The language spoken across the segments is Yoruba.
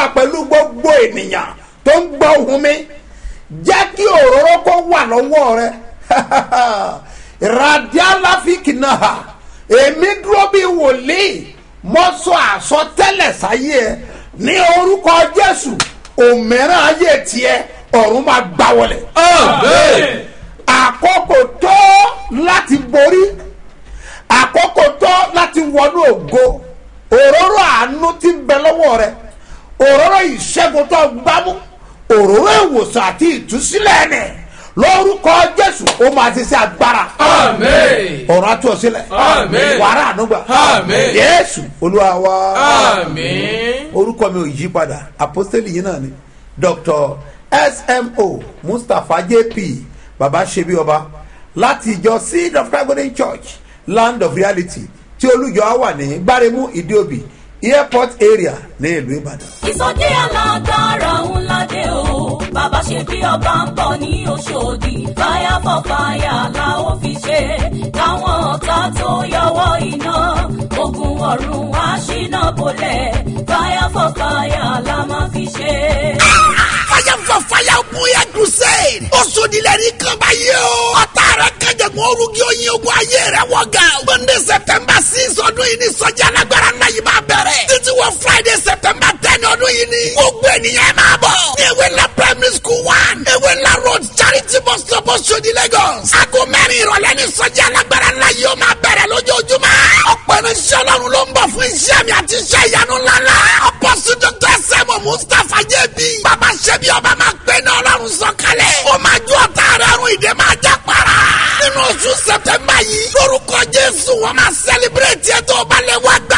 wà pẹ̀lú gbogbo ènìyàn tó ń gbọ́ ohun mi jẹ́ kí òróró kó wà lọ́wọ́ rẹ radialafiki náà èmi dúró bí wòlíì mo sọ àsọtẹ́lẹ̀ sáyé ẹ ní orúkọ jésù òmìnira ayé tiẹ̀ ọ̀run máa gbá wọlé. Amen. àkókò tó láti borí àkókò tó láti wọnú ògo òróró àánú ti ń bẹ lọ́wọ́ rẹ òróró ìṣẹ́gun tó gbámú òróró ìwòsàn àti ìtúsílẹ̀ ẹ̀nẹ̀ lórúkọ jésù ó máa ti ṣe agbára Amen. ọ̀rọ̀ àti ọ̀sílẹ̀ Àmín. wàrà ànúgbà Àmín. jésù olúwa wa Amen. orúkọ mi ò yí padà apostoli yìí náà ni dr smo mustapha jp baba ṣebi ọba láti ìjọ seed of christ golden church land of reality tí olùjọ wà ní gbáremú ìdíòbí airport area ní ìlú ìbàdàn. ìsọjí alágbára ńlá dé o bàbá ṣe bí ọba ń bọ̀ ní oṣòdì fire for fire la ó fi ṣe káwọn ọ̀tá tó yọwọ́ iná ogun ọ̀run wá ṣínà bolẹ̀ fire for fire la máa fi ṣe. fire for fire bóyá crusade. ó sodilẹ̀ ní kaba yìí o. ọ̀tá rẹ̀ kẹjẹ̀gbọ́n orúkí oyin ogun ayé rẹ̀ wọ̀ ga. monday september six ọdún yìí ni sọ́jà alágbára náà yìí máa bẹ̀rẹ̀. títí wọ friday september ten ọdún yìí ni. gbogbo ènìyàn ẹ máa bọ̀. ní ewé ńlá primary school one. ewé ńlá road charity bus stop Oṣòdì lagos. aago mẹ́rin ìrọ̀lẹ́ ni sọ́jà alágbára náà yìí ó máa bẹ̀rẹ̀ lójoojúmọ́. ọ̀pọ̀ irinṣẹ́ ọlọ́run ló ń bọ̀ fún iṣẹ́ mi àti iṣẹ́ ìyanu ńláńlá. apọ́sí dr sẹ́mu mustapha jẹ́bi. bàbá ṣẹ́bi ọba máa gbé ní ọlọ́run sọ̀kalẹ̀. ó máa ju ọ̀tá rẹ̀ ọ̀run ìdè máa já para. nínú oṣù sẹ̀tẹ̀mbà yìí lórúkọ jésù wọ́n máa sẹ́líbírẹ̀tì ẹ̀tọ́ balẹ̀ wá gbà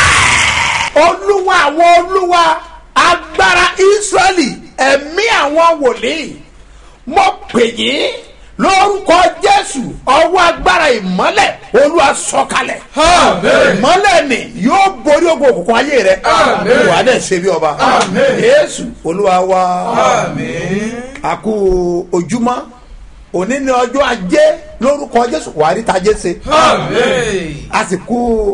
bẹ́ẹ̀. olúwa àwọn olúwa agbára israẹli ẹ̀mí àwọn wòlíì mo pè yín lórúkọ jésù ọwọ́ agbára ìmọ́lẹ̀ olúwa sọ̀kalẹ̀ Amen. ìmọ́lẹ̀ ni yóò borí ogun òkùnkùn ayé rẹ Amen. wà á dẹ̀ ṣe bí ọba Amen. jésù olúwa wa Amen. àkú ojúmọ́ òní ní ọjọ́ ajé lórúkọ jésù wà á rí tajé ṣe Amen. àsìkò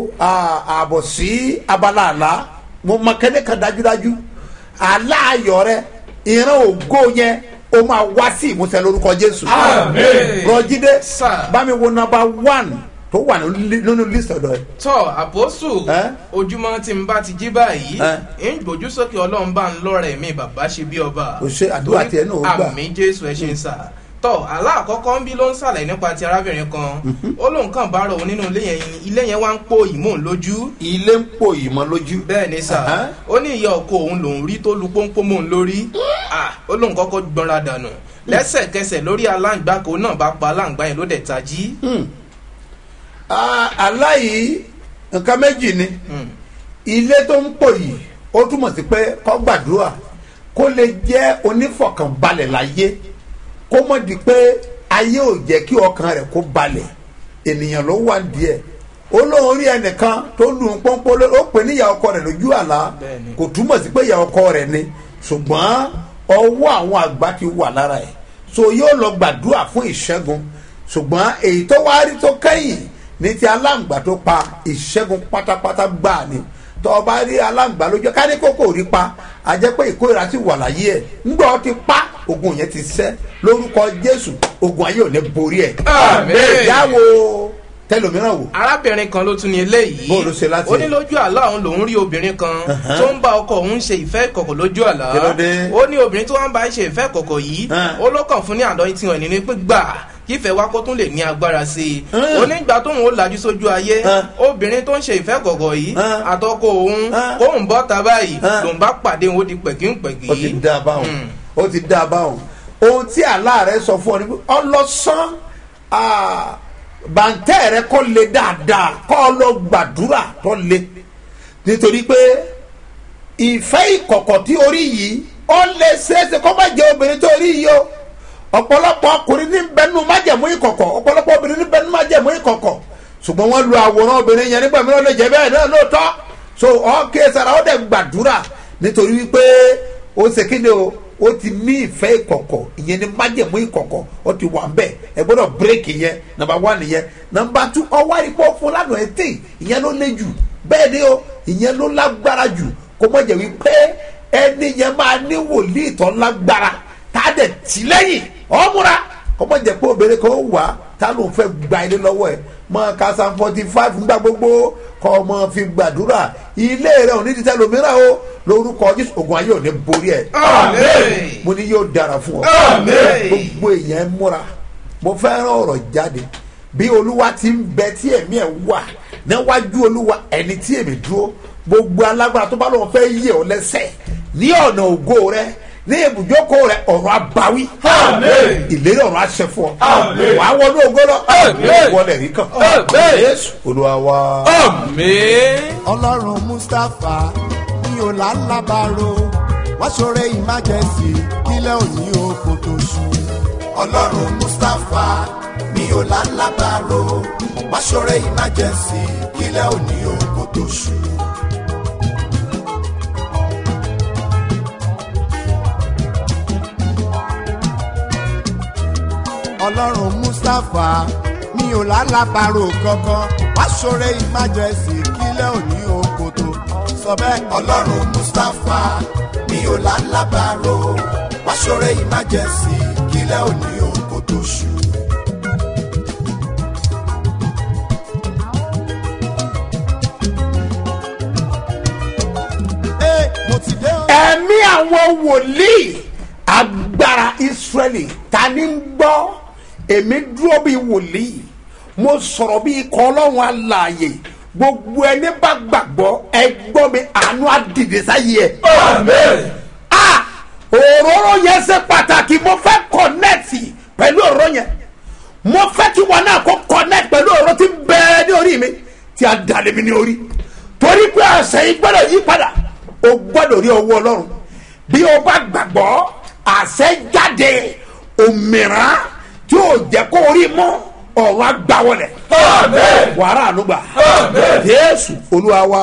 ààbọ̀ sí abala àlá mo mọ kẹ́lẹ́ kan dájúdájú àlá ayọ̀ rẹ ìran ògo yẹn o máa wá sí ìmúṣẹ lórúkọ jésù. Amen. rọjídé Sir. bámi wo nọmba one tó wà nínú- nínú list ọ̀dọ̀ ẹ̀. tọ́ àpòsù Ẹ́? ojúmọ́ tí n bá ti jí báyìí Ẹ́? ń gbójú sókè ọlọ́run bá ń lọ́rẹ̀ mi bàbá ṣe bí ọba. Ó ṣe àdúrà Torí tiẹ̀ náà ó gbà. àmì jésù ẹ ṣe ń sà. tọ́ àlá àkọ́kọ́ ń bí ló ń sàlẹ̀ nípa ti arábìnrin kan ó lóun kàn bá rọ̀ òun nínú ilé yẹn ni ilé yẹn wá ń pò ìmọ̀ lójú ilé ń pò ìmọ̀ lójú. bẹ́ẹ̀ ni sà Ẹ̀hán. ó ní ìyá ọkọ òun lòún rí tó lu pọ́npọ́n mọ́ òun lórí Ah, ó lóun kọ́kọ́ gbọ́nra dànù lẹ́sẹ̀kẹsẹ̀ lórí aláǹgbá kan náà bá pa aláǹgbá yẹn ló dẹ̀ tají. Ah, àlá yìí nǹkan méjì ni Hmm. ilé tó ń pò yìí ó túmọ̀ sí pé kó gbàdúrà kó lè jẹ́ onífọ̀kànbalẹ̀ láyé kó mọ̀ di pé ayé ò jẹ́ kí ọkàn rẹ̀ kó balẹ̀ ènìyàn ló wà díẹ̀ ó lóun rí ẹnìkan tó lù ú pọ́npọ́n ló ó pè ní ìyá ọkọ rẹ̀ lójú àlá Bẹ́ẹ̀ni. kò túmọ̀ sí pé ìyá ọkọ rẹ̀ ni ṣùgbọ́n ọwọ́ àwọn àgbà ti wà lára ẹ̀ so yóò lọ gbàdúrà fún ìṣẹ́gun ṣùgbọ́n èyí tó wá rí tó kẹ́yìn ní ti aláǹgbá tó pa ìṣẹ́gun pátápátá gbà ni tó o bá rí aláǹgbá lójú ká ní kókó rí pa a jẹ́ pé ìkórira ti wà láyé ẹ̀ ńgbà ó ti pa ogun yẹn ti sẹ́ lórúkọ jésù ogun ayé ò ní borí ẹ̀ Àmín. ìyáwó tẹlòmíràn wò arábìnrin kan ló tún ní eléyìí Bó ló ṣe láti- ó ní lójú àlá òun lòún rí obìnrin kan Uh-huh. tó ń bá ọkọ òun ṣe ìfẹ́ ìkọ̀kọ̀ lójú àlá Kí ló dé? ó ní obìnrin tó wá ń bá ṣe ìfẹ́ ìkọ̀kọ̀ yìí Uh. ó ló kàn fún ní àdán tí wọn ní pé gbà kífẹ́ wa kó tún lè ní agbára sí i Uh. ó ní ìgbà tóun ó lajú sójú ayé Uh. obìnrin tó ń ṣe ìfẹ́ ìkọ̀kọ̀ yìí Uh. àtọkọ òun Uh. kóun bọ́ ta báyìí Uh. lòun bá pàdé òun ó di pẹ̀kínpẹ̀kí ó ti dá a báwọn Mm. ó ti dá a báwọn ohun tí àlá rẹ sọ fún ọ ni pé ọlọsán bàǹtẹ́ rẹ kọ́ le dáadáa kọ́ ọ lọ gbàdúrà tó le nítorí pé ìfẹ́ ìkọ̀kọ̀ tí orí yìí ó lè ṣeéṣe kó má jẹ́ obìnrin tó rí yìí o ọ̀pọ̀lọpọ̀ ọkùnrin ní bẹnu májẹ̀mú ìkọ̀kọ̀ ọ̀pọ̀lọpọ̀ obìnrin ní bẹnu májẹ̀mú ìkọ̀kọ̀ ṣùgbọ́n wọ́n lu àwòrán obìnrin yẹn nígbà mìíràn lè jẹ́ bẹ́ẹ̀ náà lóòótọ́ so ọ̀kẹ́ sara ó dẹ̀ gbàdúrà nítorí wípé ó ṣe kí ni o ó ti ní ìfẹ́ ìkọ̀kọ̀ ìyẹn ní májẹ̀mú ìkọ̀kọ̀ ó ti wà bẹ́ẹ̀ ẹ gbọ́dọ̀ bírèkì yẹn nàmbà wán nìyẹn nàmbà tú ọwọ́ àrípọ̀ fún lánàá ẹ̀ tè ìyẹn ló lé jù bẹ́ẹ̀ ni o ìyẹn ló lágbára jù kó mọ̀ jẹ́ wípé ẹni yẹn máa ní wòlíì tó lágbára tá a dẹ̀ tì lẹ́yìn ọ̀múra kọ́mọ jẹ́ pé obìnrin kan wà tá ló ń fẹ́ gba ilé lọ́wọ́ ẹ̀ mọ kásán forty five nígbà gbogbo kọ́ ọmọ fi gbàdúrà ilé rẹ̀ ò ní ti tẹ́ lómìnira o lórúkọ jésù ogun ayé ò ní borí ẹ̀ Àmín. mo ní yóò dára fún ọ Àmín. gbogbo èèyàn ẹ múra mo fẹ́ rán ọ̀rọ̀ jáde bí olúwa ti ń bẹ tí ẹ̀mí ẹ̀ wà níwájú olúwa ẹni tí èmi dúró gbogbo alágbára tó bá lọ́wọ́ fẹ́ yẹ ọ lẹ́sẹ̀ ní ọ̀nà ògo rẹ ní ibùjókòó rẹ ọ̀rọ̀ abawí Àmín. ìlérí ọ̀rọ̀ àṣẹ fún ọ Àmín. wàá wọnú ògo lọ Àmín. wọlé rí kan Àmín. Jésù olúwa wa. Àmín. ọlọ́run mustapha ní ọ̀làlábàrò wá ṣoore emergency kílẹ̀ òní oko tó ṣú. ọlọ́run mustapha ní ọ̀làlábàrò wá ṣoore emergency kílẹ̀ òní oko tó ṣú. ọlọ́run mustapha ní ọ̀làlábàrò kankan wá ṣoore emergency kílẹ̀ òní oko tó sọ bẹ́ẹ̀. ọlọ́run mustapha ní ọ̀làlábàrò wá ṣoore emergency kílẹ̀ òní oko tó ṣú. Ee, mo ti dé o. ẹ̀mí àwọn wòlíì agbára israẹli ta ni ń gbọ́ èmi dúró bíi wòlíì mo sọ̀rọ̀ bíi ikọ̀ ọlọ́run alààyè gbogbo ẹni bá gbàgbọ́ ẹ gbọ́ mi àánú àdìdì sáyé ẹ̀. Àmín. a òróró yẹn ṣe pàtàkì mo fẹ́ kọ̀nẹ́ẹ̀tì pẹ̀lú òróró yẹn mo fẹ́ kí wọn náà kó connect pẹ̀lú ọ̀rọ̀ tí ń bẹ ní orí mi tí a dalẹ̀ mi ní orí torí pé àṣẹ yìí gbọ́dọ̀ yí padà o gbọ́dọ̀ rí ọwọ́ ọlọ́run bí o bá gbàgbọ́ àṣẹ jáde òmìrán tí o jẹ́ kó orí mọ́ ọ̀run agbáwọlẹ̀ Àmín. wàrà ànúgbà Àmín. jésù olúwa wa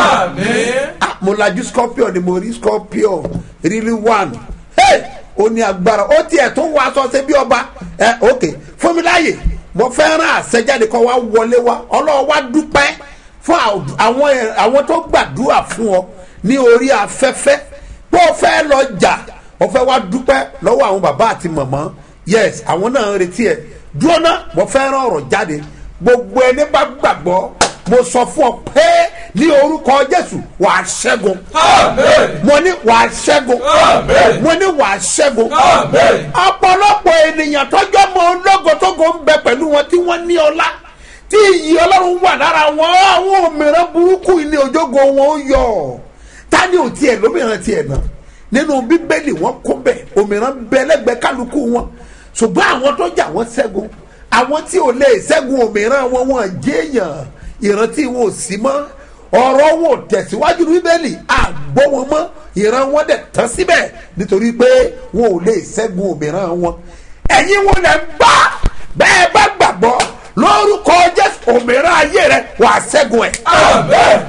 Àmín. ah mo lajú scorpion ni mo rí scorpion really one hey ó ní agbára ó tiẹ̀ tó wọ aṣọ ṣe bí ọba ẹ ok fún mi láàyè mo fẹ́ rán àṣẹjáde kan wá wọlé wa ọlọ́wọ́ wá dúpẹ́ fún àw- àwọn ẹ̀- àwọn tó gbàdúrà fún ọ ní orí afẹ́fẹ́ pé ó fẹ́ lọ jà ó fẹ́ wá dúpẹ́ lọ́wọ́ àwọn bàbá àti màmá yes àwọn náà ń retí ẹ̀ dúró náà mo fẹ́ rán ọ̀rọ̀ jáde gbogbo ẹni bá gbàgbọ́ mo sọ fún ọ pé ní orúkọ jésù wàá ṣẹ́gun Àmín. mo ní wàá ṣẹ́gun Àmín. mo ní wàá ṣẹ́gun Àmín. ọ̀pọ̀lọpọ̀ ènìyàn tọ́jọ́ mọ ológotógo ń bẹ pẹ̀lú wọn tí wọ́n ní ọlá tí iyì ọlọ́run wà lára wọn àwọn òmìnira burúkú ilé ojógo wọn ó yọ ta ni ò tiẹ̀ lómìnira tiẹ̀ náà nínú bíbélì wọn kó bẹ̀ òmìnira bẹ lẹ́gbẹ̀ẹ́ kálukú wọn ṣùgbọ́n àwọn tó jà wọ́n ṣẹ́gun àwọn tí ò lè ṣẹ́gun òmìnira wọn wọn jẹ́yàn ìrántí wọn ò sí mọ́ ọ̀rọ̀ wọn ò tẹ̀síwájú ní bíbélì àgbọ̀ wọn mọ́ ìran wọn dẹ̀ tán síbẹ̀ nítorí pé wọn ò lè ṣẹ́gun òmìnira wọn ẹ̀yin wọn lè gbá bẹ́ẹ̀ bá gbàgbọ́ lórúkọ jésù òmìnira ayé rẹ wàá ṣẹ́gun ẹ̀ Àmín.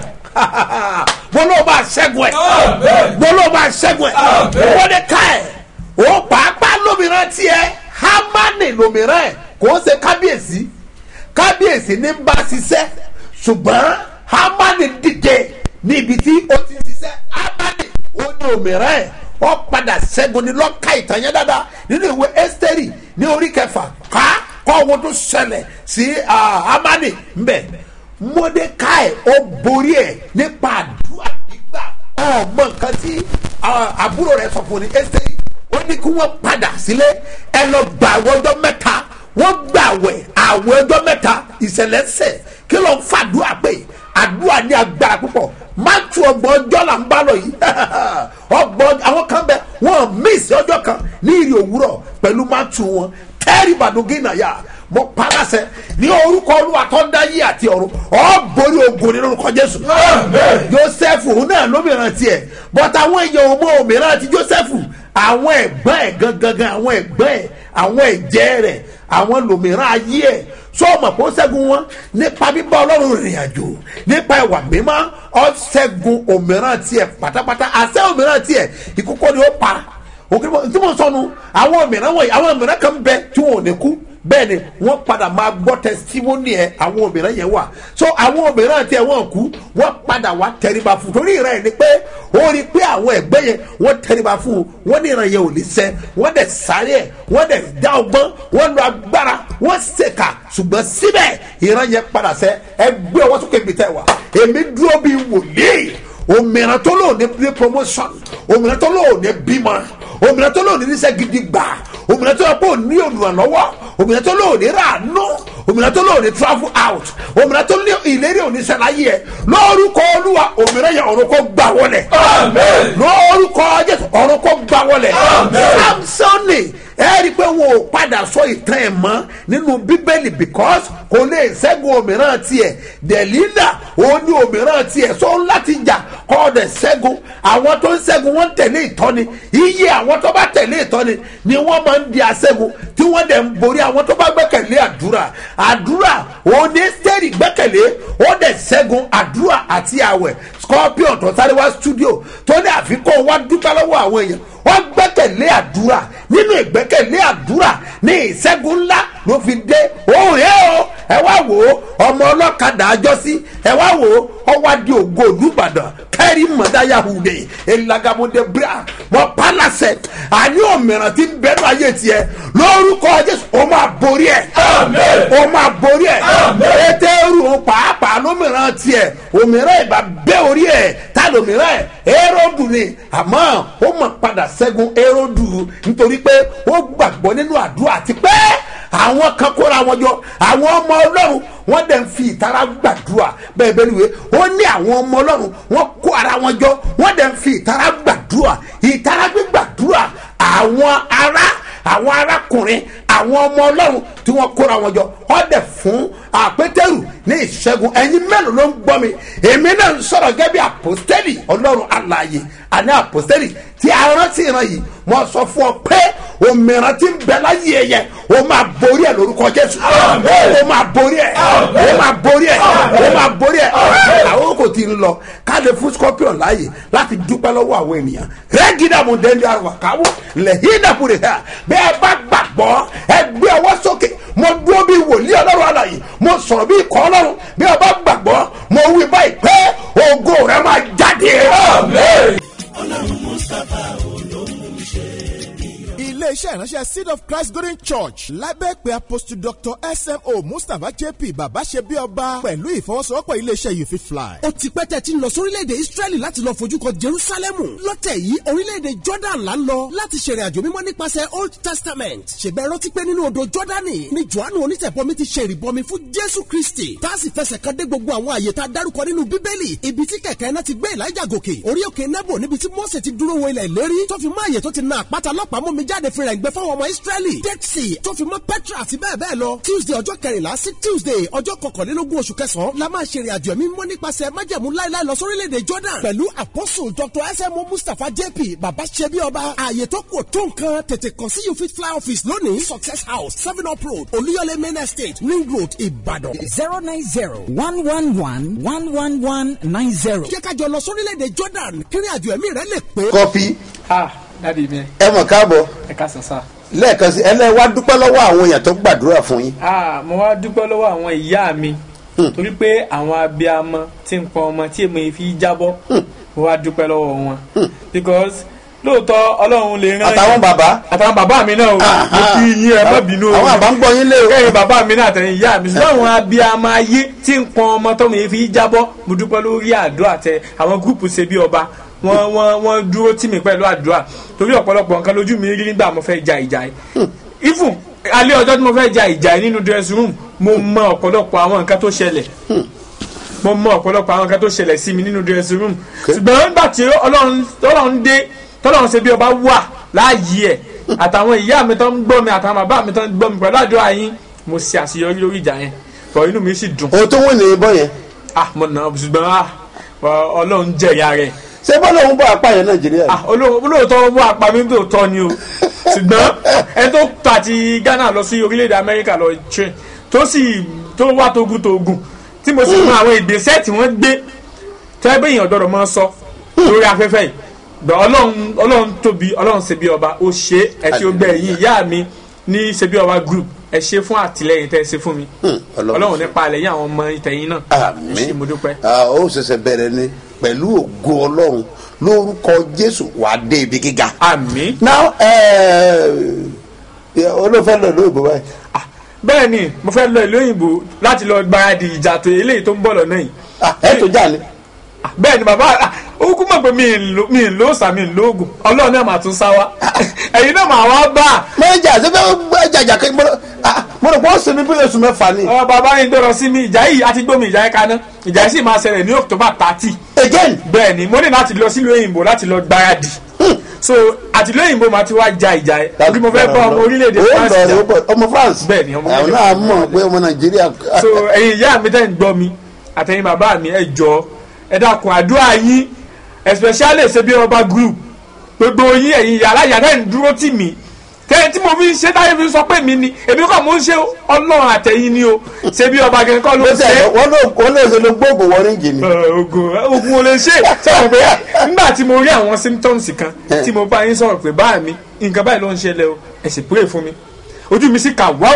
mo ló bá ṣẹ́gun ẹ̀ Àmín. mo ló bá ṣẹ́gun ẹ̀ Àmín. wọ́n ní ká ẹ̀ ó pàápàá lómìnira tiẹ̀ hámánì lómìnira ẹ̀ kò ń ṣe kábíyèsí kábíyèsí ní bá ṣiṣẹ́ ṣùgbọ́n hámánì dìde níbi tí ó ti ṣiṣẹ́ hámánì ó ní òmìnira ẹ̀ ó padà ṣẹ́gun ní lọ́ka ìtàn yẹn dáadáa nínú ìwé ẹ́sítẹ́rì ní orí kẹfà ká kọ́ ohun tó ṣẹlẹ̀ sí ah, hámánì ńbẹ̀ mọ́dékáì ó borí ẹ̀ nípa àdúrà gbígbà ọmọ nǹkan tí ah, àbúrò rẹ̀ sọ fún ní ẹ́sítẹ́rì ó ní kí wọ́n padà sílé ẹ lọ gbà àwọn ọjọ́ mẹ́ta wọ́n gbà wẹ̀ àwọn ọjọ́ mẹ́ta ìṣẹ̀lẹ̀ ṣẹ̀ kí ló ń fàdúrà pé àdúrà ní agbára púpọ̀ máàtù ọgbọ̀n ọjọ́ là ń bá lọ yìí ọgbọ̀n àwọn kan bẹ wọ́n mísì ọjọ́ kan ní ìrì òwúrọ̀ pẹ̀lú máàtù wọn tẹ́rì bàdógínà yá mo palasẹ ní orúkọ olúwa tó ń dá yí àti ọ̀run ọ̀ borí ogun nínú orúkọ jésù Àmín. joseph òun náà lómìnira tiẹ̀ but àwọn èèyàn ò mọ òmìnira ti joseph àwọn ẹ̀gbọ́n ẹ̀ gangan àwọn ẹ̀gbọ́n ẹ̀ àwọn ẹ̀jẹ̀ rẹ̀ àwọn lòmìnira ayé ẹ̀ sọ́ọ̀mù kó ṣẹ́gun wọn nípa bíbá ọlọ́run rìnrìn àjò nípa ìwà mímọ́ ọ ṣẹ́gun òmìnira tiẹ̀ pátápátá àṣẹ òmìnira tiẹ̀ ìkókó ni ó pa òkè tí mo sọnu àwọn òmìnira wọ̀nyí àwọn òmìnira kan bẹ tí wọn ò ní kú bẹ́ẹ̀ ni wọ́n padà máa gbọ́ testimony ẹ̀ àwọn obìnrin yẹn wà so àwọn obìnrin àti ẹ̀ wọ́n kú wọ́n padà wá tẹríba fún torí ìran ni pé ó rí i pé àwọn ẹ̀gbẹ́ yẹn wọ́n tẹríba fún un wọ́n ní ìran yẹn ò ní sẹ́ wọ́n dẹ̀ sáré ẹ̀ wọ́n dẹ̀ dá ọgbọ́n wọ́n lo agbára wọ́n ṣèkà ṣùgbọ́n síbẹ̀ ìran yẹn padà sẹ́ ẹ gbé ọwọ́ sókè mi tẹ́ wà èmi dúró bíi wòlíì òmìnira tó lò ní ní promotion òmìnira tó lò ní bímọ òmìnira tó lò ní níṣẹ́ gidi gbà òmìnira tó lò pé ò ní olùrànlọ́wọ́ òmìnira tó lò ní ràánú òmìnira tó lò ní travel out òmìnira tó ní ìlérí oníṣẹ́láyé ẹ̀ lórúkọ olúwa òmìnira yẹn ọ̀run kó gbà wọlé lórúkọ jésù ọ̀run kó gbà wọlé samsoni ẹ rí i pé wọn ò padà sọ ìtàn ẹ̀ mọ́ nínú bíbélì because kò lè ṣẹ́gun òmíràn tiẹ̀ dẹ̀lílà òun ní òmíràn tiẹ̀ sọ láti jà kọ́ ọ̀dẹ̀ ṣẹ́gun àwọn tó ń ṣẹ́gun wọ́n ń tẹ̀lé ìtọ́ni iye àwọn tó bá tẹ̀lé ìtọ́ni ni wọ́n máa ń di aṣẹ́gun tí wọ́n dẹ̀ ń borí àwọn tó bá gbẹ́kẹ̀lé àdúrà àdúrà òun ní sẹ́ẹ̀rì gbẹ́kẹ̀lé ó dẹ̀ ṣẹ́gun àdúrà àti àwẹ̀ scorpion tó sáré wá studio tó ní àfikún wá dúpẹ́ lọ́wọ́ àwọn èèyàn wọ́n gbẹ́kẹ̀lé àdúrà nínú ìgbẹ́kẹ̀lé àdúrà ní ìṣẹ́gun ńlá ló fi dé òun yẹ o ẹ wá wò ó ọmọ ọlọ́kadà àjọsí ẹ wá wò ó ọwá di ògo olùbàdàn kẹ́rì mọ̀dáyà hùdè elagamunde bra mọ palasẹ àní òmìnira tí ń bẹnu ayé tiẹ lórúkọ jésù ó máa borí ẹ ó máa borí ẹ pétérù pàápàá lómìnira tiẹ òmìnira ìbá bẹ́ orí ẹ tá lómìnira ẹ éródù ni àmọ́ ó mọ̀ padà ṣẹ́gun éródù nítorí pé ó gbàgbọ́ nínú àdúrà àti pé àwọn kan kóra wọn jọ àwọn ọmọ ọlọ́run wọ́n dẹ̀ ń fi ìtara gbàdúrà bẹ́ẹ̀ bẹ́ẹ̀ niwe ó ní àwọn ọmọ ọlọ́run wọ́n kó ara wọn jọ wọ́n dẹ̀ ń fi ìtara gbàdúrà ìtara gbígbàdúrà àwọn ará àwọn arákùnrin àwọn ọmọ ọlọ́run tí wọ́n kóra wọn jọ wọ́n dẹ̀ fún àpétẹ́rù ní ìṣẹ́gun ẹ̀yin mélòó ló ń gbọ́ mi èmi náà ń sọ̀rọ̀ gẹ́gẹ́ bí àpòstẹ́lì ọlọ́run alààyè àní àpòstẹ́lì tí a rántí ìran yìí mo sọ fún ọ pé òmìnira tí ń bẹ láyé ẹ yẹ o máa borí ẹ lórúkọ jésù o máa borí ẹ o máa borí ẹ o máa borí ẹ àwọn kò tí ń lọ káde fún scorpion láàyè láti dúpẹ́ lọ́wọ́ àwọn ènìyàn rẹ́gídàmù dẹ́ndé àwàkáwọ́ lẹ́hídàmù rẹ̀ hà bẹ́ẹ̀ bá gbàgbọ́ ẹ gbé ọwọ́ sókè mo dúró bí wòlíì ọlọ́run àlàyé mo sọ̀rọ̀ bí ikọ̀ ọlọ́run bí ọba gbàgbọ́ mo wí báyìí pé ògo rẹ máa jáde. iléeṣẹ́ ìránṣẹ́ seed of christ golden church lábẹ́ pé apostle dr smo mustapha jp bàbá ṣe bí ọba pẹ̀lú ìfọwọ́sowọ́pọ̀ iléeṣẹ́ you fit fly. ó ti pẹ́ tẹ́ ti ń lọ sórílẹ̀-èdè israẹli láti lọ fojú kan jerusalemu lọ́tẹ̀ yìí orílẹ̀-èdè jordan là ń lọ láti ṣèrìn àjò mímọ́ nípasẹ̀ old testament ṣèbẹ̀ rántí pé nínú odò jordani ni johannu onítẹ̀bọmi ti ṣe ìrìbọmi fún jésù kristi tá a sì fẹsẹ̀ kan dé gbogbo àwọn àyè tá a dárúkọ nínú bíbélì ibi tí kẹ̀kẹ́ náà ti gbé elijah gòkè orí òkè nebo níbi tí mose ti dúró wo ilẹ̀ ìlérí tó fi mọ́ àyè tó ti na àpáta lọ́pàá mú mi jáde fi rẹ̀ gbẹ fáwọn ọmọ israẹli dead sea tó fi mọ́ petra àti bẹ́ẹ̀ bẹ́ẹ̀ lọ tuesday ọjọ́ kẹrìnlá sí tuesday ọjọ́ kọkànlélógún oṣù kẹsàn-án la máa ṣe ìrìn àjò ẹ̀mí mọ́ nípasẹ̀ májẹ̀mú láéláé lọ sórílẹ̀-èdè jordan pẹ̀lú apostle dr smo mustapha jp baba ṣebi ọba ààyè tó kù tó nǹkan tètè kàn sí you fit fly office lónìí success house seven up road olúyọlé main estate ring road ìbàdàn. zero nine zero one one one one one one nine zero. jẹ́ ká jọ lọ sórílẹ̀-èdè jordan kírin àjò ẹ̀mí rẹ̀ lè pé. kọfí ah dadi mi ẹ mọ̀ káàbọ̀ ẹ ká sàn sá. lẹ́ẹ̀kan sí ẹlẹ́ wá dúpẹ́ lọ́wọ́ àwọn èèyàn tó gbàdúrà fún yín. ah mo wá dúpẹ́ lọ́wọ́ àwọn ìyá mi torí pé àwọn abiyamọ tí ń pọn ọmọ tí èmi fi jábọ́ mo wá dúpẹ́ lọ́wọ́ wọn because lóòótọ́ ọlọ́run lè rán àtàwọn bàbá àtàwọn bàbá mi náà o mo kí yín ẹ má bínú o àwọn àbá ń gbọ́ yín lé o. kẹ́yìn bàbá mi náà àtẹ̀yìn ìyá mi ṣùgbọ́n àwọn abiyamọ ayé tí ń pọn ọmọ tọ́mọ yìí fi jábọ́ mo dúpẹ́ lórí àdúrà tẹ àwọn gúrùpù ṣe bí ọba wọ́n wọ́n wọ́n dúró tì mí pẹ̀lú àdúrà torí ọ̀pọ̀lọpọ̀ nǹkan lójú mi rí nígbà mo fẹ́ ja ìjà yìí even alẹ́ ọjọ́ tí mo fẹ́ ja ìjà yìí nínú dressing room mo mọ ọ̀pọ̀lọpọ̀ àwọn nǹkan tó ṣẹlẹ̀ mo mọ ọ̀pọ̀lọpọ̀ àwọn nǹkan tó ṣẹlẹ̀ sí mi nínú dressing room ṣùgbọ́n nígbà tí ọlọ́run ọlọ́run dé tọ́lọ́run ṣe bí ọba wà láàyè ẹ̀ àtàwọn ìyá mi tó ń gbọ́ mi àtàwọn bàbá mi tó ń gbọ́ mi pẹ̀lú àdúrà yín mo ṣe àṣeyọrí lórí ìjà yẹn bọ̀ inú mi sì dùn ohun tó wọ́n ní ibọ̀ yẹn ah mo nà á ṣùgbọ́n ah ọlọ́run jẹ̀yà rẹ̀ ṣé bọ́lá òun bọ̀ apá yẹn nàìjíríà. ah olóò- olóòótọ́ wọ́n apá mi tó tọ́ ni o ṣùgbọ́n ẹni tó tà ti ghana lọ sí orílẹ̀-èdè amẹ́ríkà lọ train tó sì tó wá togun togun tí mo sì mọ àwọn ìgbésẹ̀ tí wọ́n gbé tẹ́ bẹ́ẹ̀ yàn gbọ́dọ̀ máa sọ lórí afẹ́fẹ́ yìí gbọ́ ọlọ́run ọlọ́run tóbi ọlọ́run ṣe bí ọba ó ṣe é ẹ tí ó gbẹ ẹ̀yìn ìyá mi ní ṣebí ọba group ẹ ṣe fún àtìlẹyìn tẹ ẹ ṣe fún mi Ọlọ́run ọlọ́run ṣe. nípa àlẹyìn àwọn ọmọ ìtẹ̀yìn náà àmín ẹ ṣé, mo dúpẹ́. Ah, ó ṣẹ̀ṣẹ̀ bẹ̀rẹ̀ ni pẹ̀lú ògo ọlọ́run lórúkọ jésù wàá dé ibi gíga. àmín. now olóòfẹ́ lọ lóògbé báyìí. bẹ́ẹ̀ ni mo fẹ́ lọ ìlú òyìnbó láti lọ gbáradì ìjà tó eléyìí tó ń bọ̀ lọ́nà yìí. ẹ tó jà ní. bẹ́ẹ̀ ni bàbá ah, ó kú mọ̀ pé mi ì lo- mi ì lo òòsà mi ì lo oògùn ọlọ́run náà mà tún sá wa ẹ̀yin náà mà wá bá a. mẹ́jà ṣe fẹ́ gbọ́ jàjà kí mo rò pé ó sinmi bí oṣù mẹ́fà ni. ọ bàbá yìí dọ̀rọ̀ sí mi ìjà yìí àti gbómi ìjà yìí kaná ìjà yìí sì máa ṣẹlẹ̀ ní october thirty. again. bẹ́ẹ̀ ni mo ní láti lọ sílùú òyìnbó láti lọ gbáradì so àtìlú òyìnbó máa ti wá ja ìjà yẹn bí mo fẹ́ bá ọmọ orílẹ̀-èdè Ó france lọ jà rẹ, ó bọ̀- ọmọ france. bẹ́ẹ̀ ni ọmọ àwọn orílẹ̀-èdè náà mọ̀ pé ọmọ nàìjíríà. so ẹ̀yin ìyá mi tẹ́ ń gbọ́ mi àtẹ̀yin bàbá mi ẹ jọ ẹ dákun àdúrà yín especially ṣe bí ọba group gbogbo yín ẹ̀yin ìyá aláya tẹ́ ń dúró tì mí tẹ́ tí mo fi ń ṣe táyé fi sọ pé mi ni èmi kọ́ mo ń ṣe ọlọ́run àtẹ̀yin ni o ṣe bí ọba gẹ̀ẹ́ kọ́ ló ń ṣe wọ́n ló wọ́n ló ṣe ló gbóògùn wọ́ríǹgì ni. ogun ogun ò lè ṣe sọ̀rọ̀ pé nígbà tí mo rí àwọn symptoms kan tí mo bá yín sọ̀rọ̀ pé báà mi nǹkan báyìí ló ń ṣẹlẹ̀ o ẹ sì pray fún mi ojú mi sì kà wọ́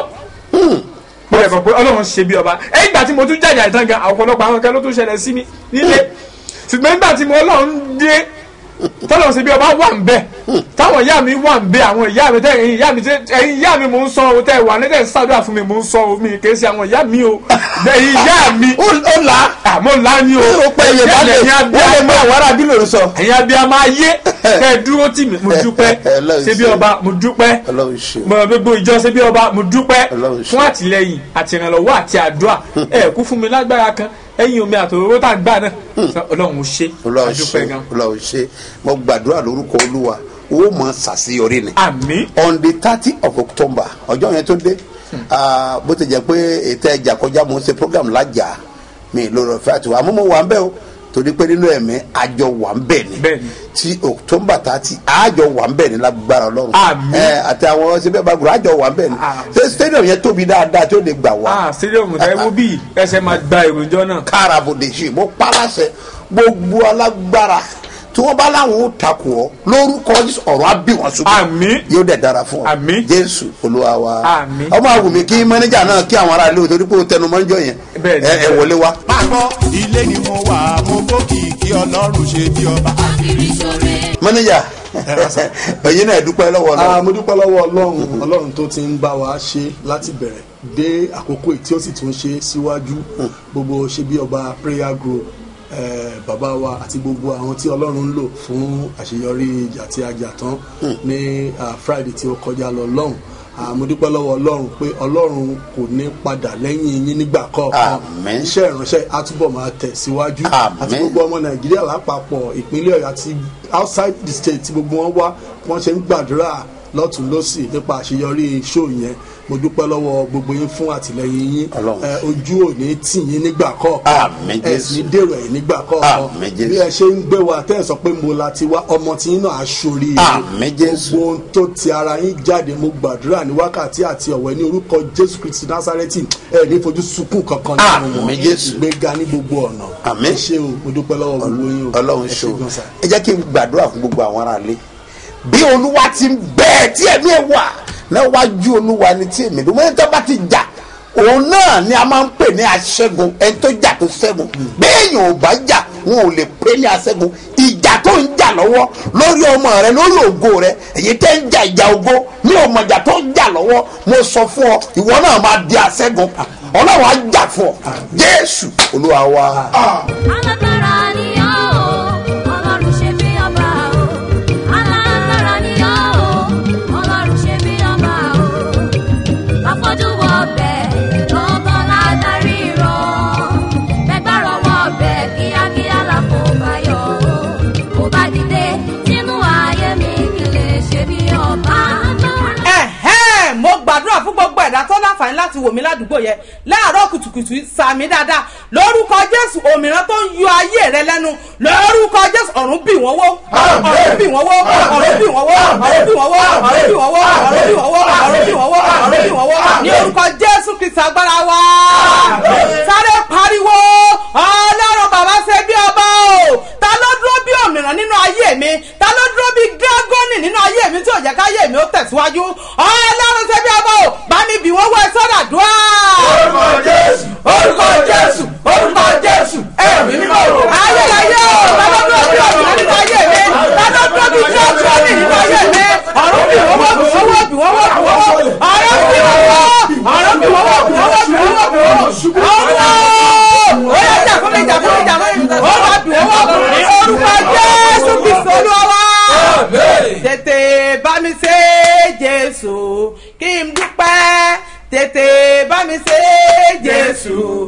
mo rẹ̀ kàn pé ọlọ́run ṣe bí ọba ẹ̀yìn ìgbà tí mo tún jàjà ìtàn gan ọ̀pọ̀lọpọ̀ àwọn kan ló tún ṣẹlẹ̀ sí mi nílé ṣùgbọ́n nígbà tí mo ọlọ́run dé tọ́lọ̀ ṣe bí ọba wà ń bẹ̀ táwọn ìyá mi wà ń bẹ̀ àwọn ìyá mi tẹ́ ẹ̀yin ìyá mi tẹ́ ẹ̀yin ìyá mi mò ń sọ o tẹ́ wà ní tẹ́ ń ṣàdúrà fún mi mò ń sọ o mi kì í ṣe àwọn ìyá mi o ẹ̀yin ìyá mi ó là á àmọ́ là ni o ó pẹ́ iye bá lè wọ́n lè mú àwọn ará bí lòún sọ. ẹ̀yin abiyamọ ayé kẹ́ ẹ dúró tì mí mo dúpẹ́ Ọlọ́run ṣe bí ṣe. ọba mo dúpẹ́ ọlọ́run ṣe. mo gbogbo ìjọ ṣe bí ọba mo dúpẹ́ Ọlọ́run ṣe. fún àtìlẹyìn àti ìrànlọ́wọ́ àti àdúrà ẹ kú fún mi lágbára kan ẹ̀yin omi àtòróró tá a gbà náà ọlọ́run ó ṣe ọlọ́run àdúpẹ́ ṣe gan. ọlọ́run ṣe mo gbàdúrà lórúkọ olúwa owó mọ ṣàṣeyọrí ni. àmín. on the thirty of october ọjọ́ yẹn tó dé ah, bó ti jẹ́ pé ètò ẹja kọjá mo ń ṣe program lájà mi lórí ọ̀fẹ́ àti wà àmọ́ mo wà ń bẹ̀ o torí pé nínú ẹ̀mí àjọ wà ń bẹ̀ ni tí october thirty àjọ wà ń bẹ̀ ni lágbára ọlọ́run Àmín. ẹ àti àwọn ṣẹbẹ́ bá gbọ́dọ̀ àjọ wà ń bẹ̀ ni ṣé stadium yẹn tóbi dáadáa tí ó lè gbà wá ah stadium tẹ wo bí ẹsẹ̀ máa gba èròjọ náà. kárabòdèjì mo paláṣẹ gbogbo alágbára tí wọn bá láwọn ó takò ọ lórúkọ Jésù ọ̀rọ̀ á bí wọn ṣubú àmín yóò dẹ̀ dára fún ọ àmín jésù olúwa wa àmín ọmọ àwùmí kí mẹnẹjà náà kí àwọn ará ilé o torí pé o tẹnu mọ́ ń jọ yẹn Bẹ́ẹ̀ni, ẹ ẹ wọlé wa. pápọ̀ ilé ni mo wà mo gbókì kí ọlọ́run ṣe bí ọba. mẹnẹjà ẹyin náà dúpẹ́ lọ́wọ́ Ah, náà mo dúpẹ́ lọ́wọ́ ọlọ́run ọlọ́run tó ti ń bá wa ṣe láti bẹ̀rẹ̀ dé àkókò yìí tí ó sì tún ṣe síwájú gbogbo ṣe bí ọba prayer group eh, bàbá wa àti gbogbo àwọn tí ọlọ́run ń lò fún àṣeyọrí ìjà tí a jà tán ní ah, friday tí ó kọjá lọ lọ́hùn Ah, mo dúpẹ́ lọ́wọ́ ọlọ́run pé ọlọ́run kò ní padà lẹ́yìn yín nígbà kọ̀ọ̀kan Àmín. iṣẹ́ ìránṣẹ́ á túbọ̀ máa tẹ̀ síwájú Àmín. àti gbogbo ọmọ nàìjíríà lápapọ̀ ìpínlẹ̀ ọ̀yọ́ àti outside the state tí gbogbo wọn wá wọ́n ṣe ń gbàdúrà lọ́tún lọ́sì nípa àṣeyọrí show yẹn mo dúpẹ́ lọ́wọ́ gbogbo yín fún àtìlẹyìn yín Ọlọ́run. ẹ, ojú ò ní tì yín nígbà kọ̀ọ̀kan Àmín, ẹ sì ní dèrò ẹ̀ nígbà kọ̀ọ̀kan Àmín, Jésù. bí ẹ ṣe ń gbé wa tẹ́ ẹ sọ pé mo la ti wá ọmọ tí yín náà aṣorí Àmín, Jésù. gbogbo ohun tó ti ara yín jáde mo gbàdúrà ní wákàtí àti ọ̀wẹ́ ní orúkọ jésù kristi násárẹ́tì ẹ ní fojú sunkún kankan nínú wọn Àmín, Jésù. ìgbéga ní gbogbo ọ̀nà Àmín. ẹ ṣé o mo dúpẹ́ lọ́wọ́ gbogbo yín o ọlọ́run ẹ ṣe o gan sà. ẹ jẹ́ kí n gbàdúrà fún gbogbo àwọn ará ilé bí olúwa ti ń bẹ́ẹ̀ tí ẹ̀mí ẹ̀ wà níwájú olúwa ni tí èmi dùn mọ́ ẹni tó bá ti jà òun náà ni a máa ń pè ní aṣẹ́gun ẹni tó jà tó ṣẹ́gun béèyàn ò bá jà wọn ò lè pè ní aṣẹ́gun ìjà tó ń jà lọ́wọ́ lórí ọmọ rẹ lórí ògo rẹ èyí tẹ́ ń jà ìjà ògo ní ọmọ ìjà tó ń jà lọ́wọ́ mo sọ fún ọ ìwọ náà máa di aṣẹ́gun ọlọ́run á jà fún ọ jésù olúwa wa. alágbára ni ọ́ o ọlọ́run ṣe bí ọba o alágbára ni ọ́ o ọlọ́run ṣe bí ọba o afọ́jú wọ ọbẹ̀ lọ́gán ládàrí rọ gbẹgbàrọ̀ wọ ọbẹ̀ kíákíá làpò báyọ̀ o kò bá dìde sínú ayé mi kí lè ṣe bí ọba. ẹ̀hẹ́n mo gbàdúrà fún gbogbo ẹ̀dá tó láǹfààní láti wò mí ládùúgbò yẹn láàárọ̀ kùtùkùtù sàmì dáadáa lórúkọ jésù òmìnira tó ń yọ ayé rẹ lẹ́nu lórúkọ jésù ọ̀run bì wọ́n wó ọ̀run bì wọ́n wó ọ̀run bì wọ́n wó ọ̀run bì wọ́n wó ọ̀run bì wọ́n wó ọ̀run bì wọ́n wó ọ̀run bì wọ́n wó ọ̀run bì wọ́n wó ní orúkọ jésù kristu agbára wa sáré pariwo ọlọ́run bàbá ṣe bí ọba o ta ló dúró bí òmìnira nínú ayé mi ta ló dúró bí gágọ́nì nínú ayé mi tí ò jẹ́ káyé mi ó tẹ̀síwájú ọlọ́run ṣe bí ọba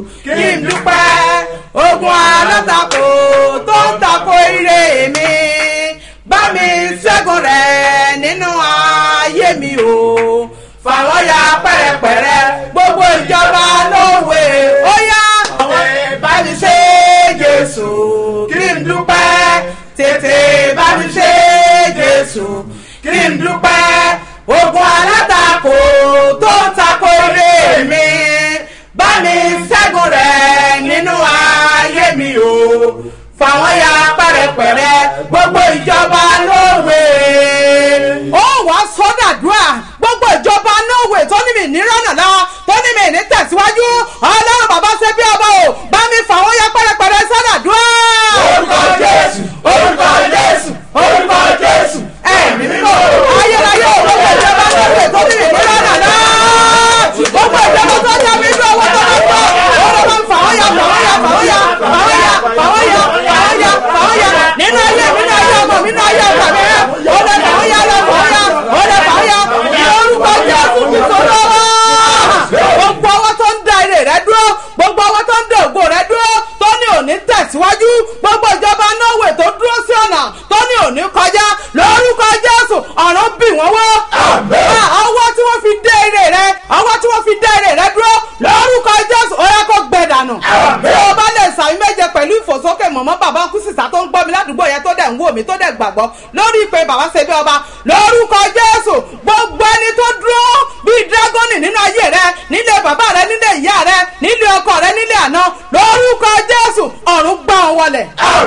kí n dúpẹ́ ogun alátakò tó ń takò ire mi bá mi ṣẹ́gun rẹ̀ nínú ayé mi o fàwọn ya pẹ̀rẹ̀pẹ̀rẹ̀ gbogbo ìjọba lówe ó yá àwọn bá mi ṣe jésù kí n dúpẹ́ tètè bá mi ṣe jésù kí n dúpẹ́ ogun alátakò tó ń takò ire mi bá mi ṣẹ́gun rẹ̀ nínú ayé mi o fàwọn ya pẹ̀rẹ̀pẹ̀rẹ̀ gbogbo ìjọba lówe. ó wàá sọ́dàdúrà gbogbo ìjọba lówe tó ní mi ní rọ́nà lọ tó ní mi ní tẹ̀síwájú ọlọ́run bàbá ṣe bí ọba o bá mi fàwọn ya pẹ̀rẹ̀pẹ̀rẹ̀ sọ́dàdúrà. orúkọ jésù orúkọ jésù orúkọ jésù ẹ̀mí mímọ́ ayérayé gbogbo ìjọba lówe tó ní mi ní rọ́nà lọ gbogbo ìjọba tó ní mi ní owó tó bá gbọ́ ọlọ́run bá mi fàwọn ya fàwọn ya fàwọn ya fàwọn ya fàwọn ya fàwọn ya fàwọn ya nínú ayé nínú ayé ọmọ mi nínú ayé ọmọ mi ó lè fàwọn ya lọ fàwọn ya ó lè fàwọn ya ní orúkọ jésù ti sọ̀rọ̀ gbogbo ọwọ́ tó ń da ire rẹ dúró gbogbo ọwọ́ tó ń da ògo rẹ dúró tó ní òní tẹ̀síwájú gbogbo ìjọba norway tó dúró sí ọ̀nà tó ní òní kọjá lórúkọ jésù ọ̀run bì wọ́n wọ́ ọwọ́ tí wọ́n fi dé ire rẹ ọwọ́ tí wọ́n fi dé ire rẹ dúró lórúkọ jésù ó yẹ kó gbẹ dànù bí o bá lè sàmì méje pẹ̀lú ìfòsókè mọ̀mọ́ bàbá kú sísá tó ń gbọ́ mi ládùúgbò yẹn tó dẹ̀ ń wò mí tó dẹ̀ gbàgbọ́ lórí ìpè bàbá ṣe bí ọba lórúkọ jésù gbogbo ẹni tó dúró bíi dragoni nínú ayé rẹ nílé bàbá rẹ nílé ìyá rẹ nílé ọkọ rẹ nílé àná lórúkọ jésù ọ̀run gbà wọn wọlẹ̀.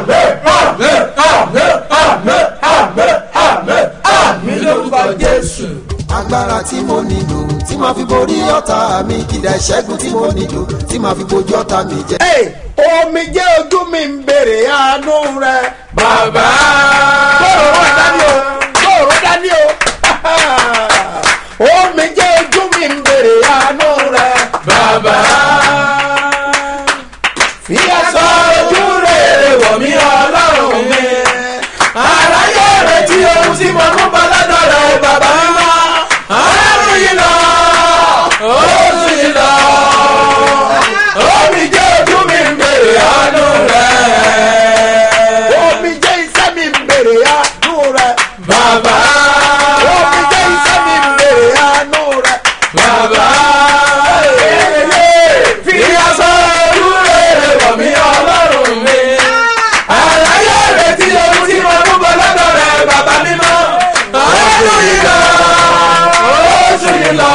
mi lórúkọ jésù. agbára tí mo nílò tí màá fi borí ọ̀tá mi kìdá ìṣẹ́gun tí mo nílò tí màá fi bojú ọ̀tá mi jẹ. omi jẹ́ ojú mi ń bèrè àánú rẹ. bàbá. gbòòrò dání o gbòòrò dání o omi jẹ́ ojú mi ń bèrè àánú rẹ. bàbá. fi aṣọ ojú rere wọ̀ mí ọlọ́run mi. aráyé rẹ̀ tí ohun tí mo mú bọ́ lọ́dọ̀ rẹ̀ bàbá mímọ́. ọlọ́run yìí lọ oṣù yìí lọ. omi jẹ́ ojú mi ń bèrè àánú rẹ̀. omi jẹ́ iṣẹ́ mi ń bèrè àánú rẹ. bàbá. omi jẹ́ iṣẹ́ mi ń bèrè àánú rẹ. bàbá. fi aṣọ ojú rere wọ̀ mí ọlọ́run mi. aráyé rẹ̀ tí ohun tí mo mú bọ́ lọ́dọ̀ rẹ̀ bàbá mímọ́. ọlọ́run yìí lọ oṣù yìí lọ.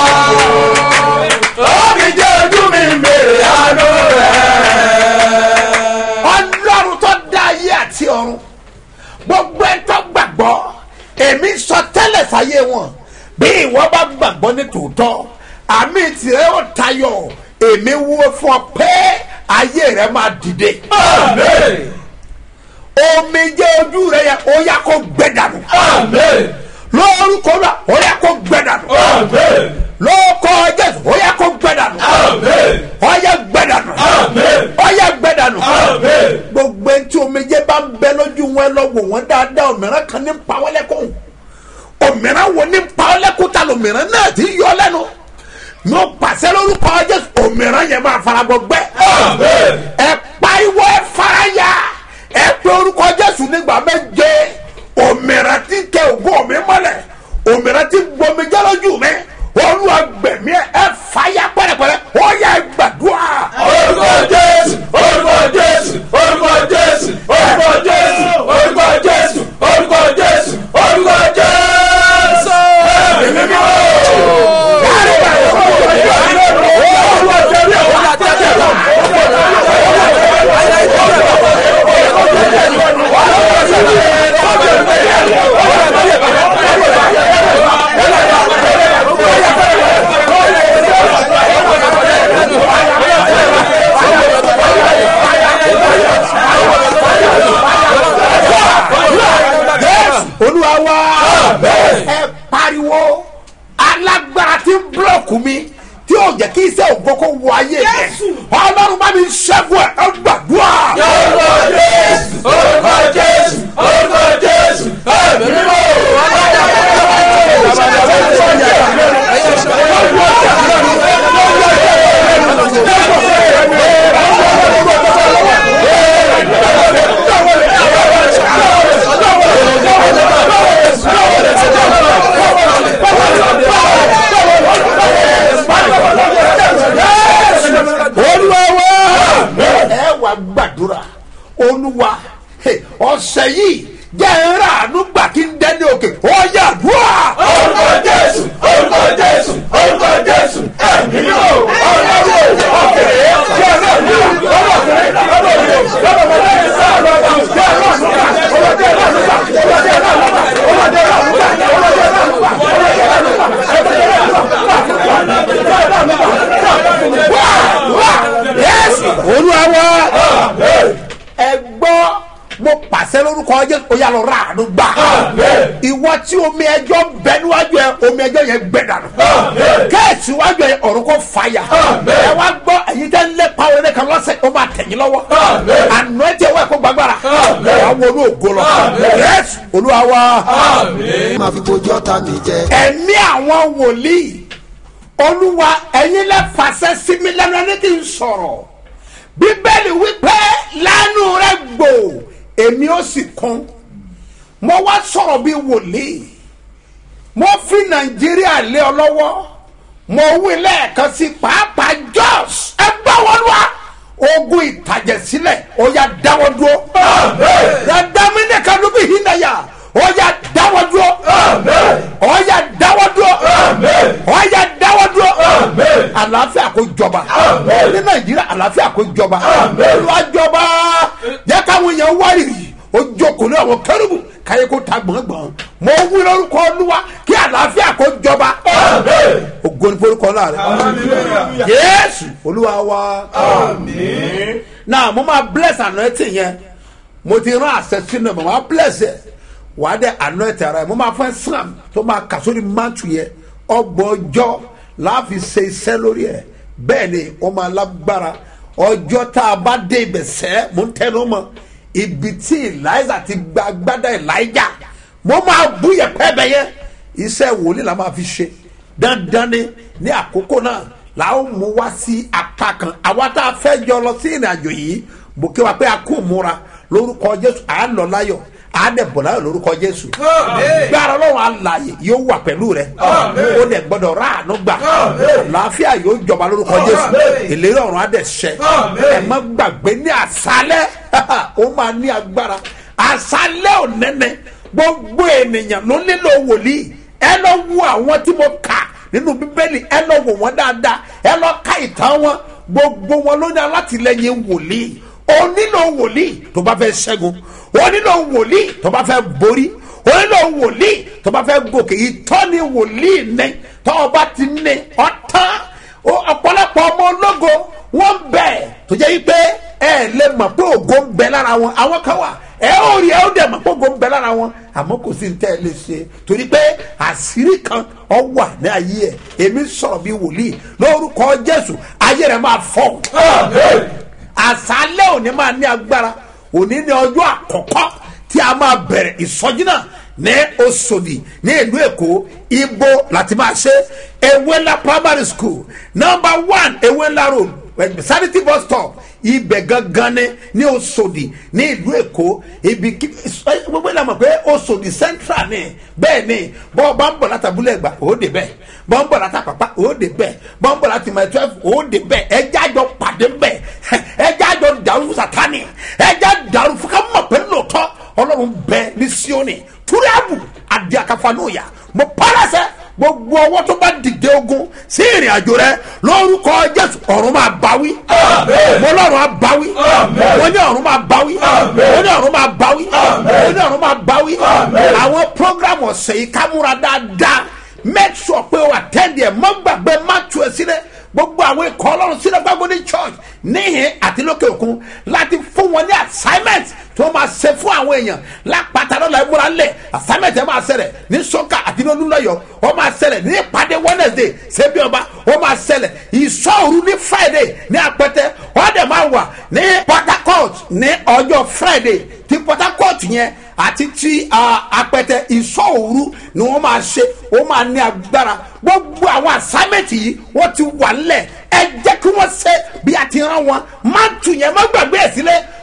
omi jẹ́ ojú mi ń bèrè àánú rẹ̀. ọlọ́run tó dá ayé àti ọ̀run gbogbo ẹ tó gbàgbọ́ èmi sọ tẹ́lẹ̀ sáyé wọn bí ìwọ bá gbàgbọ́ ní tòótọ́ àmì tìrẹ ó tayọ èmi wúwo fún ọ pé ayé rẹ máa dìde. omi jẹ́ ojú rẹ yẹ ó yá kó gbẹ dànù. lórúkọ náà ó yá kó gbẹ dànù. lórúkọ jésù ó yá kó gbẹ dànù. ó yá gbẹ dànù. ó yá gbẹ dànù. gbogbo ẹni tí omijé bá ń bẹ lójú wọn lọ wò wọn dáadáa òmìnira kan ní pa wọn lẹ́kùn òmìnira wo ní pa wọn lẹ́kùn ta lòmìnira náà ti yọ lẹ́nu mo pàṣẹ lórúkọ jésù òmìnira yẹn máa fara gbọgbẹ ẹ pariwo ẹ faraya ẹ pé orúkọ jésù nígbà méje òmìnira ti kẹ ògùn mi mọ́lẹ̀ òmìnira ti gbomi jẹ́ lójú mi olúwa gbẹ̀mí ẹ ẹ fàyà pẹ̀rẹ̀pẹ̀rẹ̀ ó yẹ gbàdúrà. orúkọ jésù orúkọ jésù orúkọ jésù orúkọ jésù orúkọ jésù orúkọ jésù orúkọ jésù. ẹ̀mí mímọ́. olúwa wá ẹ pariwo alágbára tí ń búlọ̀kù mi tí yóò jẹ́ kí iṣẹ́ ògbókò wọ ayé rẹ̀ ọlọ́run bá mi ṣẹ́gun ẹ̀ ẹ gbàdúrà. orúkọ jésù orúkọ jésù orúkọ jésù ẹ̀mí mímọ́. Olúwa gbàdúrà olúwa hey, ọ̀sẹ̀ yìí jẹ́ ẹ̀rọ àánú gbà kí n dẹ́ni òkè ó yà dùà. orúkọ jésù orúkọ jésù orúkọ jésù ẹ̀mí yóò ọlọ́run ọ̀kẹ́rẹ́ jẹ́ ọlọ́run ọlọ́kẹ́rẹ́ ọlọ́run yẹ́sì olúwa wá ẹ gbọ́ mo pàṣẹ lórúkọ jésù ó yà lọ ra àánú gbà ìwọ tí omi ẹjọ́ bẹ níwájú ẹ omi ẹjọ́ yẹn gbẹ dànù kẹ́ẹ̀sì wájú ẹ ọ̀run kò fàyà ẹ wá gbọ́ ẹ̀yin tẹ́ ń lépa orin kan lọ́sẹ̀ ó máa tẹ̀yìn lọ́wọ́ àná ẹ tiẹ̀ wá ẹ̀kọ́ gbàgbára àwọn olú ògo lọ yẹ́sì olúwa wá. máa fi bojú ọ̀tá mi jẹ. ẹ̀mí àwọn wòlíì olúwa ẹ̀yin lẹ́ fàṣẹ sí mi lẹ́nu ẹni tí ń sọ̀rọ̀ bíbélì wípé lánú rẹ gbò èmi ó sì kún mo wá sọ̀rọ̀ bí wòlíì mo fi nàìjíríà lé ọ lọ́wọ́ mo wí lẹ́ẹ̀kan sí pàápàá jos ẹ gbá wọn wá ogun ìtàjẹ̀sílẹ̀ ó yà dáwọ́ dúró dàdámi ní kanubi hinaya ó yà dáwọ́ dúró ó yà dáwọ́ dúró ó yà dáwọ́ dúró àlàáfíà kó jọba ní nàìjíríà àlàáfíà kó jọba olúwa jọba jẹ́ káwọn èèyàn wárìrì ó jókòó ní àwọn kẹrùbù káyé kó ta gbọ̀ngbọ̀n mo wí lórúkọ olúwa kí àlàáfíà kó jọba ògo ní forúkọ láàrẹ yéésù olúwa wa náà mo máa bless anointing yẹn mo ti rán àṣẹ sínú ẹ mo máa bless ẹ wà á dẹ anointing ara ẹ mo máa fẹ́ sàm tó máa kà sórí mantu yẹn ọgbọ̀n ọjọ́ láàfin ṣe iṣẹ́ lórí ẹ bẹ́ẹ̀ ni ó máa lágbára ọjọ́ tá a bá dé ibẹ̀ sẹ́ mo ń tẹnu mọ́ ibi tí eliza ti gba agbádá elijah mo máa bú yẹpẹ bẹ yẹ iṣẹ́ wòlíì la máa fi ṣe dandan ni ní àkókò náà la ó mú wá sí apá kan àwa tá a fẹ́ jọ lọ sí ìrìn àjò yìí mo kí wa pé a kò múra lórúkọ jésù à ń lọ láyọ̀ à ń dẹ̀ bọ̀ láyọ̀ lórúkọ jésù gbára ọlọ́run àlàyé yóò wà pẹ̀lú rẹ ó dẹ̀ gbọ́dọ̀ rà àánú gbà àlàáfíà yóò jọba lórúkọ jésù ìlérí ọ̀run á dẹ̀ ṣẹ ẹ má gbàgbé ní àṣálẹ́ ó máa ní agbára àṣálẹ́ ò nẹ́nẹ́ gbogbo ènìyàn ló nílò wòlíì ẹ lọ wo àwọn tí mo kà nínú bíbélì ẹ lọ wò wọn dáadáa ẹ lọ ka ìtàn wọn gbogbo wọn ló ní alátìlẹyìn wòlíì o nílò wòlíì tó bá fẹ́ ṣẹ́gun o nílò wòlíì tó bá fẹ́ borí o nílò wòlíì tó bá fẹ́ gòkè ìtọ́ni wòlíì ní tó o bá ti ní ọ̀tán ọ̀pọ̀lọpọ̀ ọmọ ológo wọ́n bẹ̀ tó jẹ́ pé ẹ lè mọ̀ pé ògo ń bẹ lára wọn àwọn kan wà ẹ ó rí ẹ ó dẹ̀ mọ̀ pé ògo ń bẹ lára wọn àmọ́ kò sí ní tẹ́ ẹ lè ṣe torí pé àṣírí kan ọ wà ní ayé ẹ èmi sọ̀rọ̀ bí wòlíì lórúkọ jésù ayé rẹ máa fọ́ àṣálẹ́ òní máa ní agbára òní ní ọjọ́ àkọ́kọ́ tí a máa bẹ̀rẹ̀ ìsọjí náà ní osodi ní ìlú èkó ibo láti máa ṣe ewéńlá primary school number one ewéńlá road sanity bus stop ibẹ̀ gangan ni ní osodi ní ìlú èkó ibi gbogbo ìlànà pé osodi central ni bẹ́ẹ̀ ni bọ́ọ̀ bá ń bọ̀ láti abúlé ẹ̀gbà ó dé bẹ́ẹ̀ bọ́ọ̀ ń bọ̀ láti àpapá ó dé bẹ́ẹ̀ bọ́ọ̀ ń bọ̀ láti mile twelve ó dé bẹ́ẹ̀ ẹjẹ́ àjọ pàdé bẹ́ẹ̀ ẹjẹ́ àjọ dàrú sátani ẹjẹ́ dàrú fún ká mọ̀ pé lóòótọ́ ọlọ́run bẹ ní sioni túrẹ́bù adé akafanóya mo pàrọ̀sẹ̀ gbogbo ọwọ́ tó bá dìde ogun sí ìrìn àjò rẹ lórúkọ jésù ọ̀run máa báwí mo lọ́run máa báwí mo ní ọ̀run máa báwí mo ní ọ̀run máa báwí mo ní ọ̀run máa báwí àwọn program ọ̀sẹ̀ yìí ká múra dáadáa make sure pé o attend ẹ̀ mọ́ gbàgbé má tu ẹ̀ sílẹ̀ gbogbo àwọn ikọ̀ ọlọ́run sílẹ̀ gbàgbọ́ ní church níhìn àti lókè òkun láti fún wọn ní assignment tí wọ́n máa ṣe fún àwọn èèyàn lápáta lọ́la ìmúra ńlẹ̀ assignment ẹ̀ máa ṣẹlẹ̀ ní sọ́kà àti ní olúlọ́yọ̀ ó máa ṣẹlẹ̀ ní ìpàdé wednesday ṣebí ọba ó máa ṣẹlẹ̀ ìṣọ́ọ̀rù ní friday ní apẹtẹ wọ́n dẹ̀ máa wà ní port harcourt ní ọjọ́ friday ti port harcourt yẹn àti ti apẹtẹ ìṣọ́ọ̀rù ni wọ́n máa ṣe ó máa ní agbára gbogbo àwọn assignment yìí wọ́n ti wà ńlẹ̀ ẹ jẹ́ kí wọ́n ṣe bí a ti rán wọn má tù yẹn má gbàgbé ẹ̀ sílẹ̀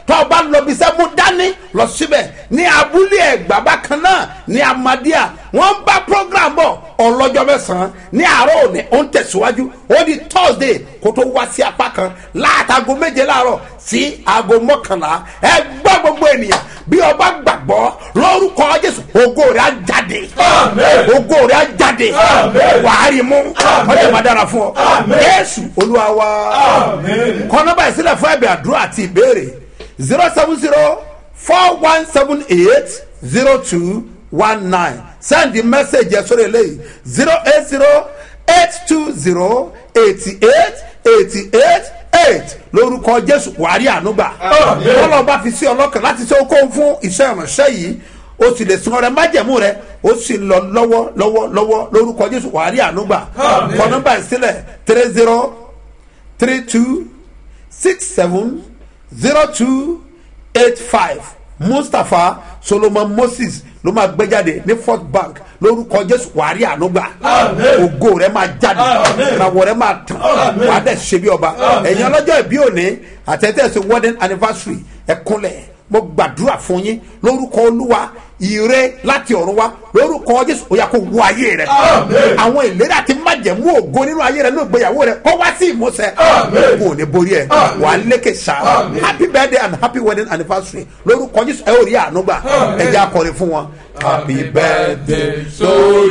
tó o bá lọ bí iṣẹ́ mú dání lọ síbẹ̀ ní abúlé ẹ̀gbá bákan náà ní amadíà wọ́n ń bá program bọ̀ ọlọ́jọ́ mẹ́sàn-án ní àárọ̀ òní ó ń tẹ̀síwájú ó di thursday kó tó wá sí apá kan láàtàgọ́ méje láàárọ̀ sí aago mọ́kànlá ẹ gbọ́ gbogbo ènìyàn bí ọba gbàgbọ́ lórúkọ jésù ògo rẹ̀ á jáde ògo rẹ̀ á jáde wàá rí mú ọjọ́ máa dára fún ọ jésù olúwa wa kọ́nọ́bà ìsílẹ̀ fún ẹ̀bẹ̀ àdúrà àti ìbéèrè zero seven zero four one seven eight zero two one nine send the message yẹn sórí eléyìí zero eight zero eight two zero eighty eight eighty eight eight lórúkọ jésù wàrí ànúgbà kọlọ bá fi sí ọlọkàn láti ṣe okòó fún iṣẹ ìránṣẹ yìí o sì lè sun ọrẹ májẹmú rẹ o sì lọ lọwọ lọwọ lọwọ lórúkọ jésù wàrí ànúgbà kọ nọmba ìsílẹ three zero three two six seven zero two eight five mustapha solomon moses ló máa gbé jáde ní fort bank lórúkọ jésù wàrí ànúgbà ògo rẹ máa jáde ìràwọ̀ rẹ máa tàn wàá dẹ̀ ṣe bí ọba ẹ̀yin ọlọ́jọ́ ìbí òní àtẹ̀tẹ̀sẹ̀ wedding anniversary ẹ̀kúnlẹ̀ mo gbàdúrà fún yín lórúkọ olúwa ire láti ọ̀run wá lórúkọ jésù ó yà kó wọ ayé rẹ àwọn ìlérí àti májẹ̀mú ògo nínú ayé rẹ ní ìgbéyàwó rẹ kó wá sí ìmúṣẹ kò ní borí ẹ wà á lékè sá happy birthday and happy wedding anniversary lórúkọ jésù ẹ ò rí àánú gbà ẹ jẹ́ akọrin fún wọn. happy birthday to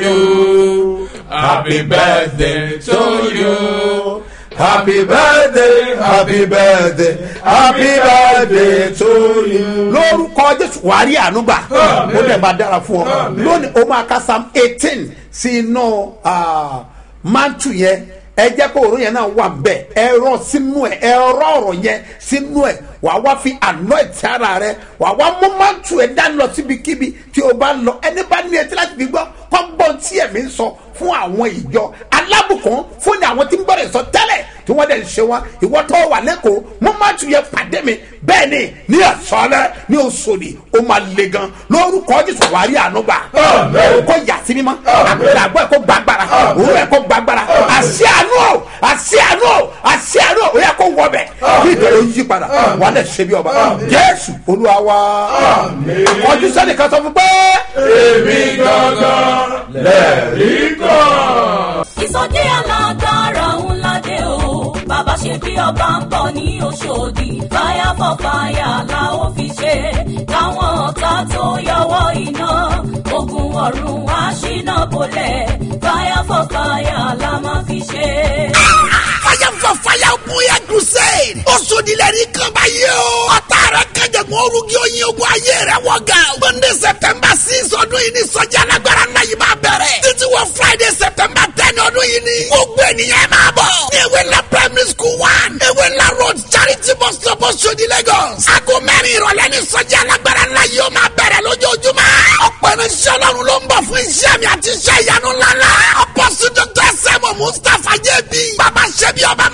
you happy birthday to you. Happy birthday, happy birthday, happy birthday to you. Lórúkọ Jésù wàárí ànúgbà, ó dẹ̀ máa dára fún ọ. Lónìí o máa ka Psalm eighteen sí inú mantu yẹn. Ẹ jẹ́ kó òórùn yẹn náà wà bẹ́ẹ̀. Ẹ rọ sínú ẹ̀, ẹ rọ ọ̀rọ̀ yẹn sínú ẹ̀. Wàá wá fi àná ẹ̀tí ara rẹ̀. Wàá wá mú mantu ẹ̀ dání lọ síbikíbi tí o bá lọ. Ẹni bá ní etí láti fi gbọ́, kọ́ gbọ́n tí ẹ̀mí ń sọ fún àwọn ìjọ alábùkún fún ní àwọn tí ń gbọ́dọ̀ sọ tẹ́lẹ̀ tí wọ́n dẹ̀ ń ṣe wọn ìwọ tó wà lẹ́kọ̀ọ́ mo máa tún yẹ pàdé mi bẹ́ẹ̀ ni ní ẹ̀sọ́lẹ̀ ní oṣòdì ó máa le gan lórúkọ jésù wà á rí ànúgbà kó yà sí mímọ́ àgbẹ̀rẹ̀ àgbọ̀ ẹ̀ kó gbàgbára òun ẹ̀ kó gbàgbára àṣẹ àánú o àṣẹ àánú o àṣẹ àánú o ó yẹ kó wọ bẹ̀ kí ìtọ́jú yí padà wà á dẹ̀ ṣe bí ọba jésù olúwa wa ọdún sẹ́ni kan sọ fún pé. èmi gangan lẹ́rìí kan. ìsọjí alágbára ńlá dé o bàbá ṣe bí ọba ń bọ̀ ní oṣòdì fire for fire la ó fi ṣe káwọn ọ̀tá tó yọwọ́ iná ogun ọ̀run wá ṣínà bolẹ̀ fire for fire la máa fi ṣe. fire for fire bóyá crusade. ó sodilẹ̀rí kan báyìí o. ọ̀tá rẹ̀ kẹjẹ̀mú orúkí oyin ogun ayé rẹ̀ wọ̀ ga. monday september six ọdún yìí ní sọ́jà alágbára náà yìí máa bẹ̀rẹ̀. títí wọ friday september ten ọdún yìí ní. gbogbo ènìyàn máa bọ̀. ní ewé ńlá primary school one. ewé ńlá road charity bus stop Oṣodi lagos. aago mẹ́rin ìrọ̀lẹ́ ní sọ́jà alágbára náà yóò máa bẹ̀rẹ̀ lójoojúmọ́. ọ̀pọ̀ irinṣẹ́ ọlọ́run ló ń bọ̀ fún iṣẹ́ mi àti iṣẹ́ ìyanu ńláńlá. apọ́sù dr sẹ́mu mustapha jẹ́bi. bàbá ṣẹ́bi ọba